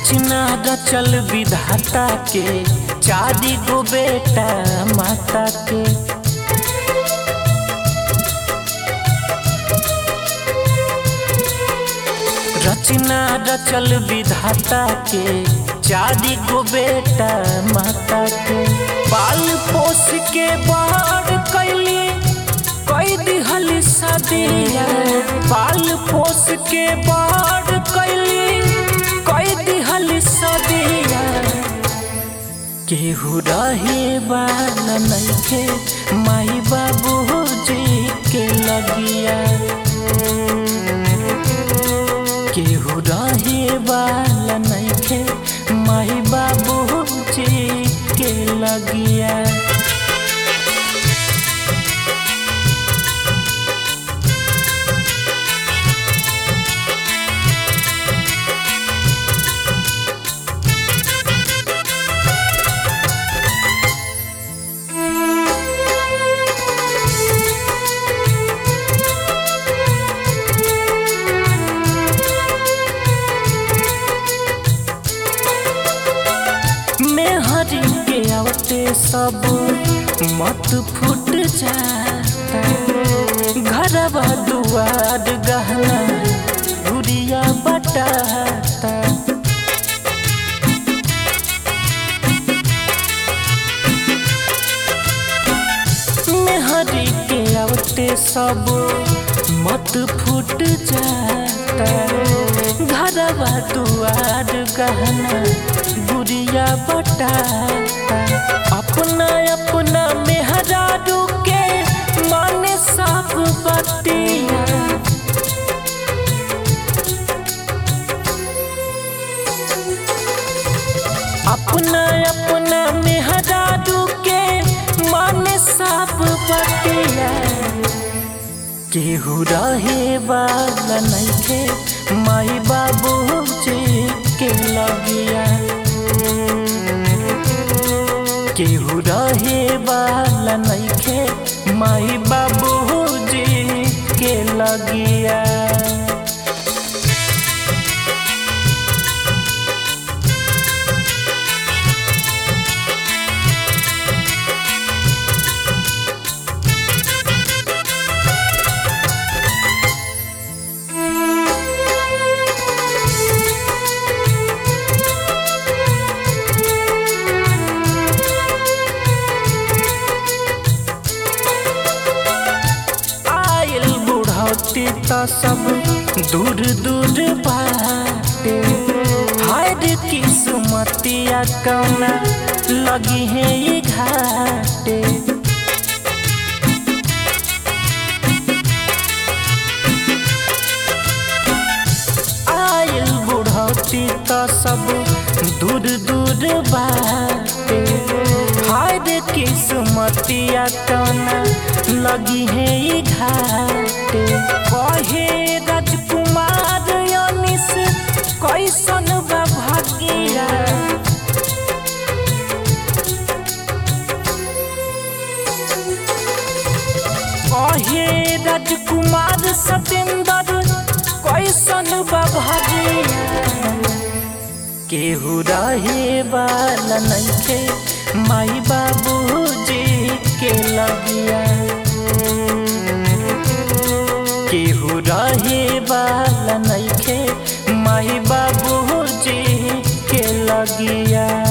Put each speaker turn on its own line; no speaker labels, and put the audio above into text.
रचना रचल विधाता के चारी गो बेटा माता के रचना रचल विधाता के चारी गो बेटा माता के बाल पोस के बाढ़ कैली कई दिहल सदिया बाल पोस के बाढ़ कैली कई दिहल सदिया केहू रहे वाला नइखे माई बाबू जी के लगिया केहू रहे वाला नइखे माई बाबू जी के लगिया मेहरी के आवते सब मत फूट जाता घरवा दुआर गहना गुड़िया बटाता मेहरी के आवते सब मत फूट जाता घरवा दुआर गहना गुड़िया बटाता अपना अपना मेहरारू के माने सब बतिया अपना अपना मेहरारू के माने सब बतिया केहू रहे वाला नइखे माई बाबू जी के लगिया केहू रहे वाला नइखे माई बाबू जी के लगिया आयल बुढ़ौती त सब दूर दूर बाटे हाय रे किस्मतिया कौना लगी है ये घाटे आयल बुढ़ौती त सब दूर दूर बाटे हाय रे किस्मतिया कौना लगी है ये घाटे कहे राजकुमार अनिस कैसन बा भागिया कहे राजकुमार सतेंद्र कैसन बा भागिया केहू रहे वाला नइखे माई बाबू जी के लगिया केहू रहे वाला नइखे माई बाबू जी के लगिया